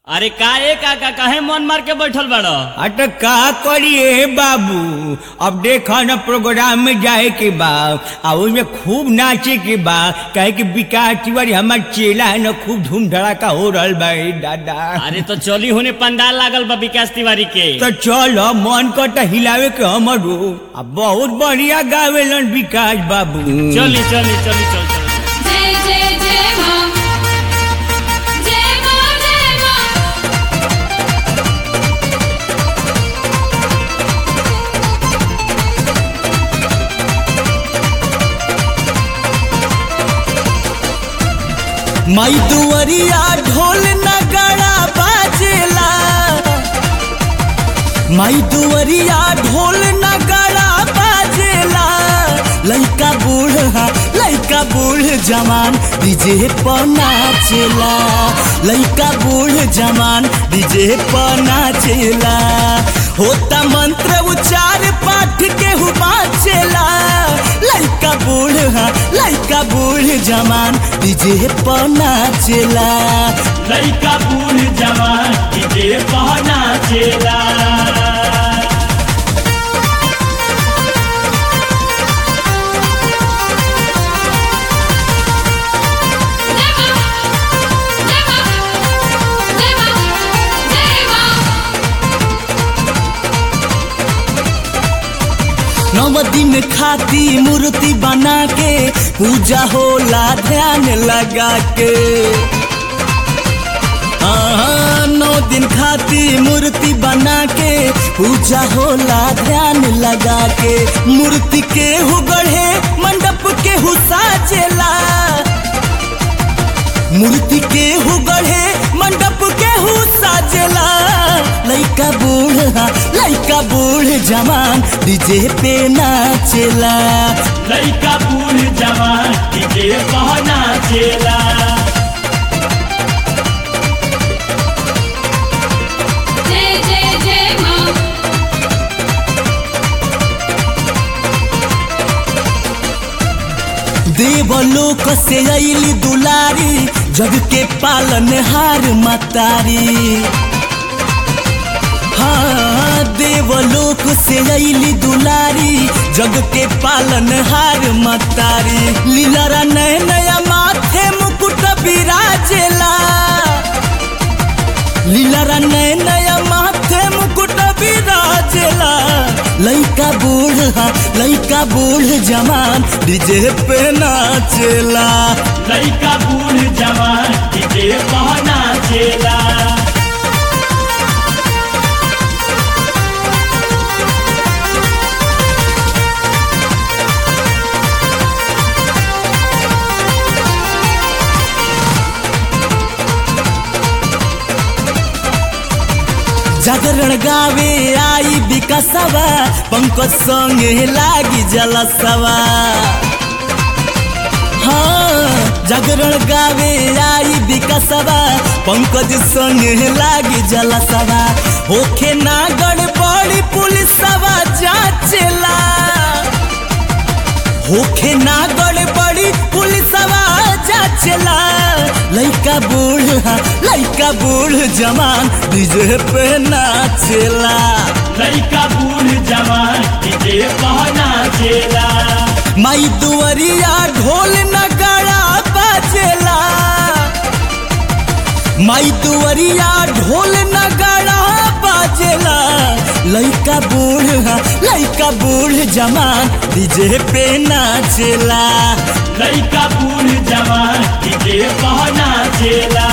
अरे का ए काका काहे मन मार के बैठल बाड़ अट का करिए बाबू अब देखा न प्रोग्राम में जाए के बा आ ओइमे खूब नाचे के बा कहे कि विकास तिवारी हमार चेला है न खूब धूम धड़ाका हो रहल बा ए दादा अरे तो चली होने पंडाल लागल बा विकास तिवारी के तो चल मन कट हिलावे के हमरो आ बहुत बढ़िया गावेलन विकास बाबू चली चली चली चल चल जय जय जय मां जय मां जय मां माई दुवरिया ढोल नगाड़ा बाजेला माई दुवरिया ढोल नगाड़ा बाजेला लइका बूढ़ा लइका बूढ़ जवान डीजे पर नाचेला लइका बूढ़ जवान डीजे पर नाचेला होता मंत्र उच्चार पाठ के हु बाचेला लइका बूढ़ा लइका बूढ़ जवान डीजे पर नाचेला लइका बूढ़ जवान डीजे पहना चेला जय मां जय मां जय मां जय मां नव दिन खाती मूर्ति बना के पूजा होला ध्यान लगा के हाँ, नौ दिन खाती मूर्ति बना के पूजा होला ध्यान लगा के मूर्ति के हु गढ़े मंडप के हु साजेला मूर्ति के हु गढ़े मंडप के हु साजेला लइका बूढ़ा लइका बूढ़ जवान डीजे पे नाचेला लइका बूढ़ जवान डीजे पहना चेला जय जय जय मां देवलोक से अली दुलारी जग के पालन हार मतारी हाँ देवलोक से अली दुलारी जग के पालन हार मतारी लीला नय नया माथे मुकुट विराजेला लीला नय नया माथे मुकुट विराजेला लइका बूढ़ा लइका बूढ़ जवान डीजे पे नाचेला लइका बूढ़ जवान डीजे पहना चेला जागरण गावे आई विकासवा पंकज संगे लागी जलसवा हाँ जागरण गावे आई विकासवा पंकज संगे लागी जलसवा होखे ना गड़बड़ी पुलिसवा जाचेला होखे ना गड़बड़ी पुलिसवा जाचेला लइका बूढ़ा लइका बूढ़ जवान डीजे पे नाचेला लइका बूढ़ जवान डीजे पहना चेला माई दुवरिया ढोल नगाड़ा बाजेला माई दुवरिया ढोल नगाड़ा बाजेला लइका बूढ़ा लइका बूढ़ जवान डीजे पे नाचेला लइका बूढ़ जवान डीजे पहना चेला